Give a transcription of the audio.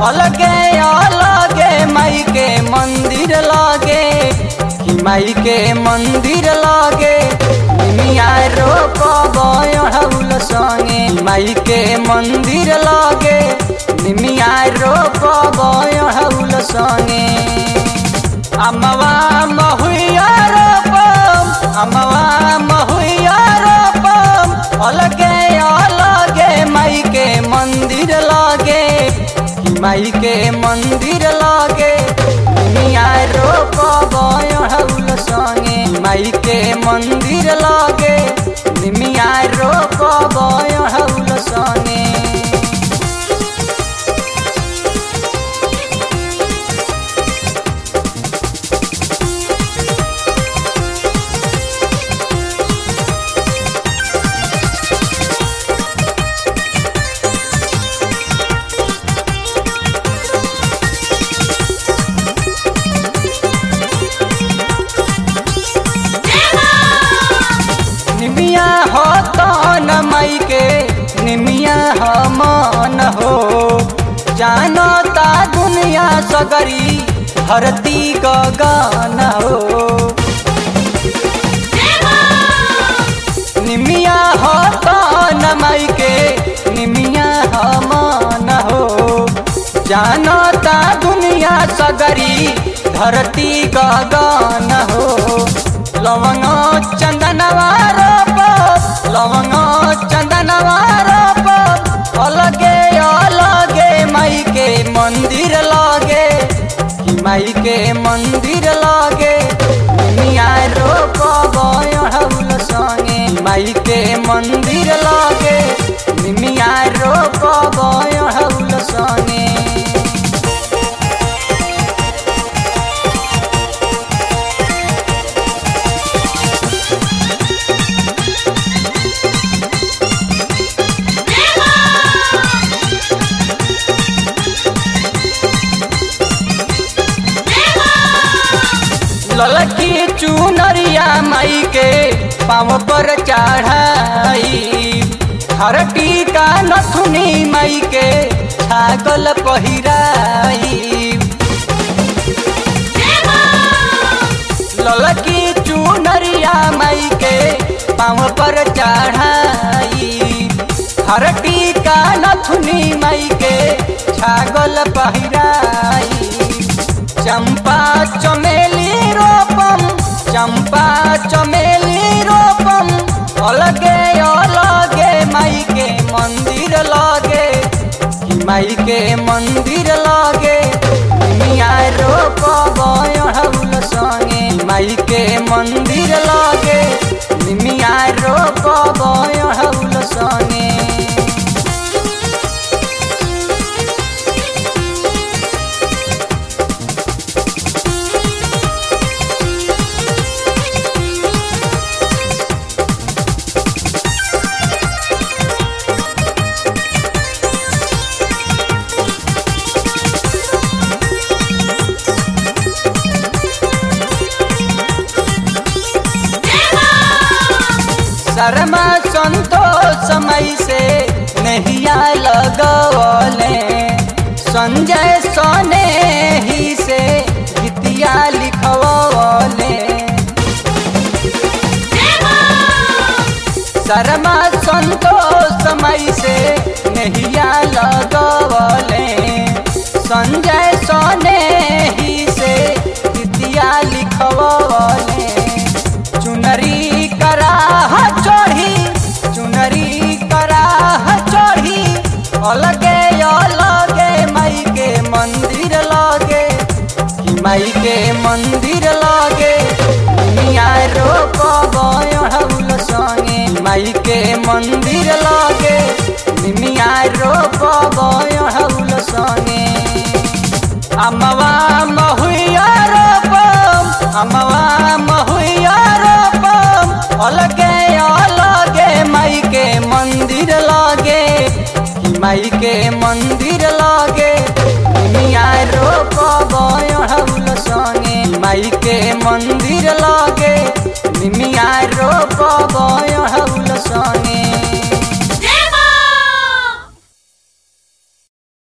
अलगे अलगे माई के मंदिर लागे कि माई के मंदिर लागे निमिया रोपब अढ़ौल संगे माई के मंदिर लागे निमिया रोपब अढ़ौल संगे अमवा महुआ रोपम अमवा महुआ रोपम अलगे अलगे माई के मंदिर लागे कि माई के मंदिर लागे मिया रोपब अढ़ौल संगे माई के मंदिर लागे निमिया रोपब अढ़ौल संगे निमिया हो तो न माई के निमिया हो मन हो जानता दुनिया सगरी धरती गगन हो निमिया हो तो न माई के निमिया हो मन हो जानता दुनिया सगरी धरती गगन हो लवंग चंदनवा रोप लवंग चंदनवा रोप अलगे अलगे माई के मंदिर लागे कि माई के मंदिर लागे मिया रोप अढ़ौल संगे माई के मंदिर लागे मिया रोप अढ़ौल संगे ललकी चुनरिया माई के पाँव पर चढ़ाई हर टीका नथुनी माई के छागल पहिराई ललकी चुनरिया माई के पाँव पर चढ़ाई हर टीका नथुनी माई के छागल पहिराई चंपा चमेली रोपम चंपा चमेली रोपम अलगे अलगे माई के मंदिर लागे कि माई के मंदिर लागे मिया रोपब अढ़ौल संगे माई के मंदिर लागे मिया रोपब अढ़ौल संगे शर्मा संतोष समय से नहिया लगवले संजय सोने ही से गीतिया लिखवले शर्मा संतोष समय से नहिया लगवले संजय सोने ही से गीतिया लिखवले चुनरी कराह चढ़ी चुनरी कराह चढ़ी अलगे अलगे माई के मंदिर लागे कि माई के मंदिर लागे मिया रोपब अढ़ौल संगे माई के मंदिर लागे मिया रोपब अढ़ौल संगे अमवा महुआ रोपम अमवा महुआ रोपम अलगे अलगे माई के मंदिर लागे कि माई के मंदिर लागे मिया रोपब अढ़ौल संगे माई के मंदिर लागे मिया रोपब